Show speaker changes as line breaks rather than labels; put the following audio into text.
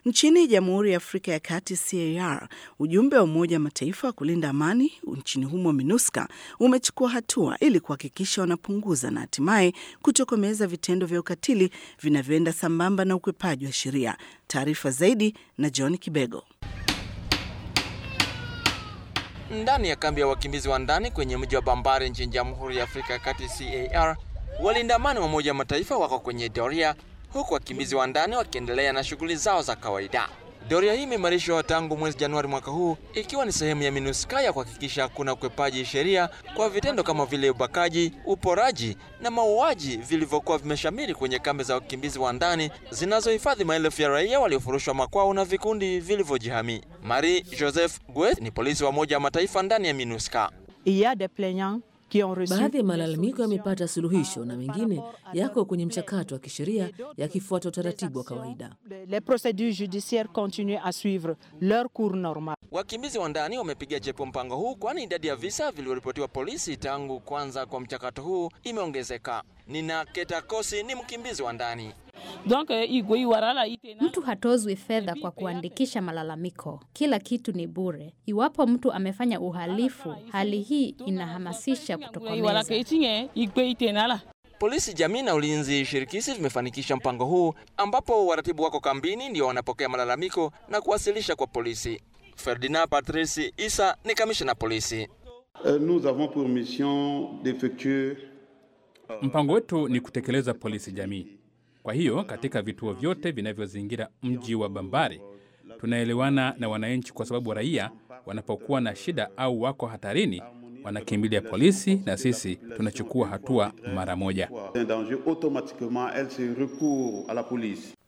Nchini Jamhuri ya Afrika ya Kati, CAR, ujumbe wa Umoja wa Mataifa wa kulinda amani nchini humo MINUSCA umechukua hatua ili kuhakikisha wanapunguza na hatimaye kutokomeza vitendo vya ukatili vinavyoenda sambamba na ukwepaji wa sheria. Taarifa zaidi na John Kibego.
Ndani ya kambi ya wakimbizi wa ndani kwenye mji wa Bambari nchini Jamhuri ya Afrika ya Kati CAR, walinda amani wa Umoja wa Mataifa wako kwenye doria, huku wakimbizi wa ndani wakiendelea na shughuli zao za kawaida. Doria hii imeimarishwa tangu mwezi Januari mwaka huu, ikiwa ni sehemu ya MINUSCA ya kuhakikisha hakuna ukwepaji sheria kwa vitendo kama vile ubakaji, uporaji na mauaji vilivyokuwa vimeshamiri kwenye kambi za wakimbizi wa ndani zinazohifadhi maelfu ya raia waliofurushwa makwao na vikundi vilivyojihami. Marie Joseph Guet ni polisi wa Umoja wa Mataifa ndani ya MINUSCA.
Baadhi ya malalamiko yamepata suluhisho na mengine yako kwenye mchakato wa kisheria yakifuata utaratibu wa kawaida.
Wakimbizi wa ndani wamepiga jepo mpango huu, kwani idadi ya visa vilivyoripotiwa polisi tangu kwanza kwa mchakato huu imeongezeka. Nina Ketakosi ni mkimbizi wa ndani.
Mtu hatozwi fedha kwa kuandikisha malalamiko. Kila kitu ni bure. Iwapo mtu amefanya uhalifu, hali hii inahamasisha kutokomeza.
Polisi jamii na ulinzi shirikishi vimefanikisha mpango huu, ambapo waratibu wako kambini ndio wanapokea malalamiko na kuwasilisha kwa polisi. Ferdinand Patrice Isa ni kamishna polisi.
Nous avons pour mission d'effectuer
Mpango wetu ni kutekeleza polisi jamii. Kwa hiyo katika vituo vyote vinavyozingira mji wa Bambari tunaelewana na wananchi, kwa sababu raia wanapokuwa na shida au wako hatarini wanakimbilia polisi na sisi tunachukua hatua mara moja.
un danger, automatiquement elle se recourt à la police.